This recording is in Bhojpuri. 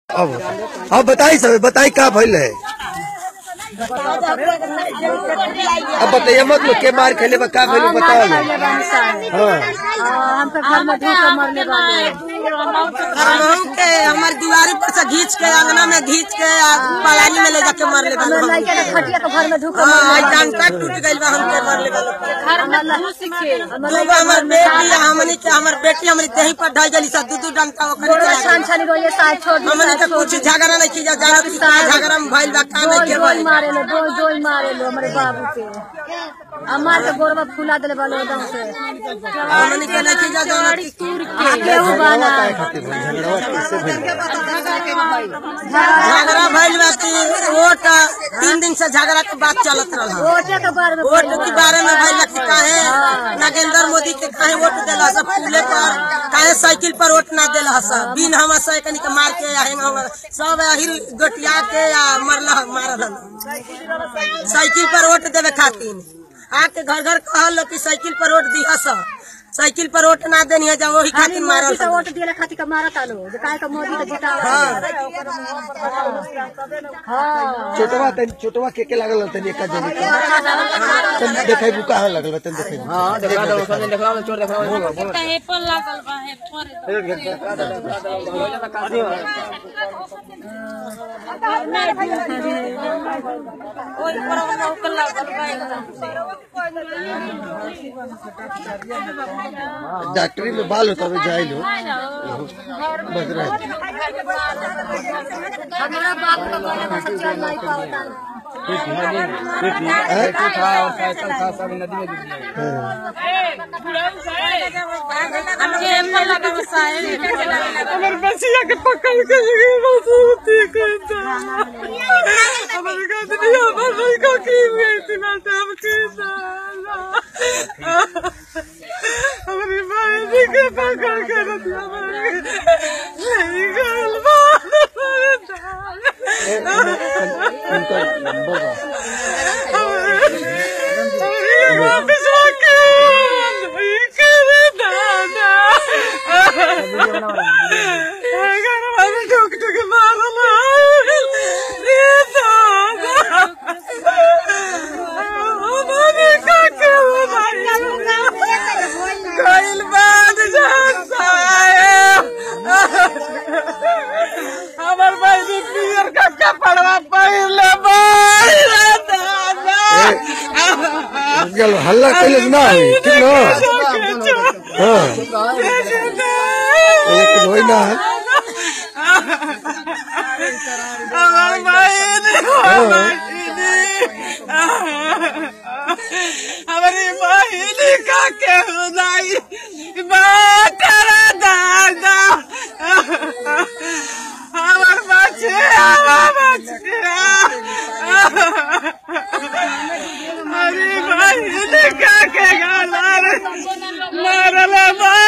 अब अब बताई सब बताई का भइल है अब बताइए मत लोग के मार खेले बा का भइल बताओ ना हाँ हमके घर में ढूक के मरले बानी हमहू के हमार दीवारी पर से घींच के अंगना में घींच के आ पलानी में ले जाके मरले हमर बालो लड़के के खटिया के घर में ढूक के हाँ मरले आई डंटा टूट गइल बा हमके मरले बालो हमर दूगो हमर बेटी आ हमनी के हमर बेटी हमरी देही पर ढाई गली सा दू दू डंटा ओकरी गोड़ा चला छान छानी रोये साथ छोड़ दी हमनी के कुछ झगड़ा नहीं किया जाना कि का झगड़ा में भइल बा का नहीं डोई के डोई भइल मारे लो डोई डोई मारे लो हमारे बाबू के हमार के गोरवा फुला देले बालो एकदम से हमनी के नहीं किया जाना कि केहू बाना झगड़ा भइल बा कि वोट तीन दिन से झगड़ा के बात चलत रहल वोटे के बारे में वोट के बारे में भइल कि काहे नगेंद्र मोदी के काहे वोट देला सब फूले पर काहे साइकिल पर वोट ना देला सब बिन हम साइकिल के मार के हेंग हम सब हिल गोटिया के या मरला मारल साइकिल पर वोट देवे खातिर आके घर घर कहल कि साइकिल पर वोट दिया सब साइकिल पर वोट ना देनी है जब वही खातिर मारल मोदी के वोट दिले खातिर के मारत आलो जे काहे के मोदी के जितावा हां छोटवा तन छोटवा के के लागल तन एक जने के तन देखाई बुका लागल बा, तन देखाई हां देखा दो सब देखा चोर डॉक्टरी में बाल होता जाए लो बस रहे हमारा बाप का बारे में सब चल नहीं पावता हमर बसिया के पकड़ के लगे बसूती करता हमर गदनी हमर लड़का की बेटी ना हम के साला हमरी माई के पकड़ के रखी हमर नहीं गल उनका नंबर बा वापिस आके नहीं करे दादा घर वाले ठोक ठोक मारला ये दादा हमारे काके कइल बाद जानता है हमार भाई ने पियर का कपड़ा पहले बाई दादा चलो हल्ला कैले ना होई ठीक ना हाँ एक होई ना हमार भाई ने हमारी बहिनी का के हुदाई बाटर दादा हमार बच्चे हमार बच्चे हमारी बहिनी का के गाला मारला